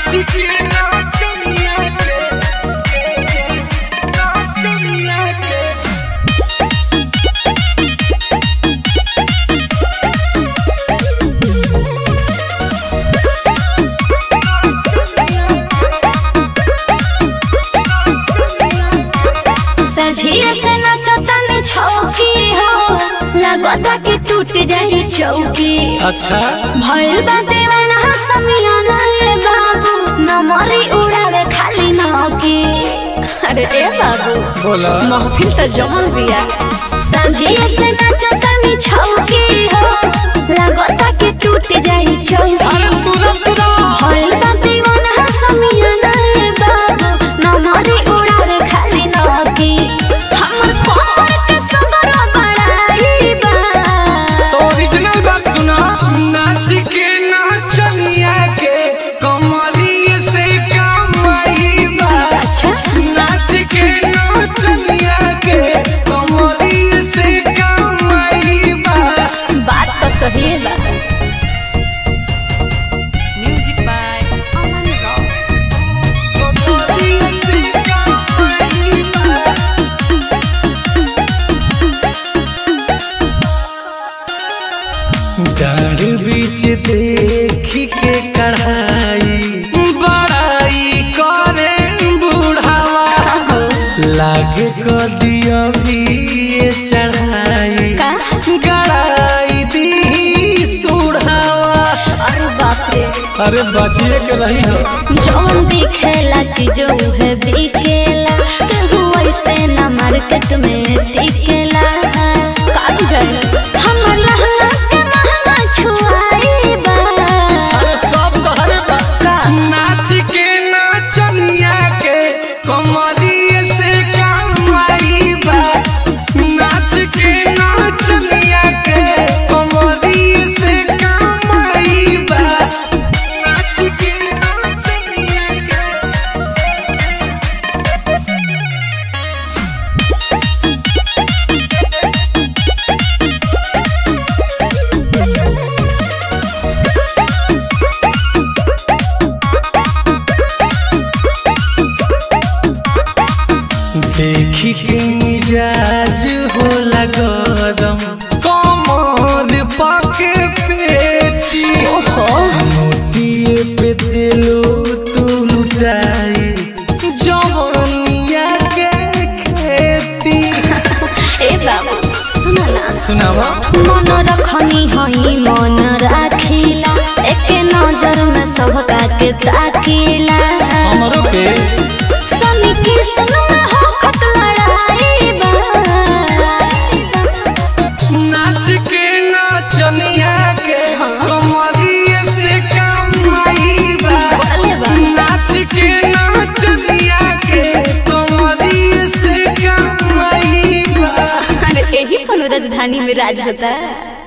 नाच के नाचनिया के नाचनिया के सझिए से नचतनी छौकी हो लगता कि टूट जाई चौकी अच्छा भइल बा दीवाना समियाना ए बाबू नमरी उड़ावे खाली नौकी अरे ए बाबू बोला महफिल तो जमल बिया सझिए से नचतनी छौकी हो लगता कि टूट जाई चौकी अरे तुरंत ना भइल बा दीवाना समियाना ए बाबू नमरी उड़ावे खाली नौकी हमर कमर के सदर बड़ाई बा तो ओरिजिनल बात सुना नाच के नाचनिया के कमरिए से कमाई बा अच्छा नाच के नाचनिया के कमरिए से कमाई बा बात तो सही है बा म्यूजिक बाय अमन रॉक कमरिए से कमाई बा डाढ़ बीच देखी के कढ़ाई बड़ाई करे बुढ़ावा लागे को दिया भी ये चढ़ाई का? गड़ाई दी सुढ़ावा अरे बाप रे अरे बचिए के रही हो जौन दिखेला चीजों है बिकेला केहू ऐसे ना मार्केट में टिकेला काट जाए हमर लहंगा के महंगा छुआई बा अरे सब तहरे बा का? नाच के नाचनिया के कमरिए से कमाई बा नाच के नाचनिया के कमरिए से कमाई बा नाच के नाचनिया के देखी के मिजाज होला गरम कमर पाके पेटी मोटिए पे दिलो तू लुटाई जवनिया के खेती ए बाबू सुना ना सुनावा मन रखनी हई मन राखिला एके नजर में सबका के ताकिला हमरो के सनी की सन में हो खत लड़ाई बा नाच के नाचनिया के कमरिए से कमाई बा अले बा नाच के नाचनिया के कमरिए से कमाई बा अरे यही कोनो राजधानी में राज होता है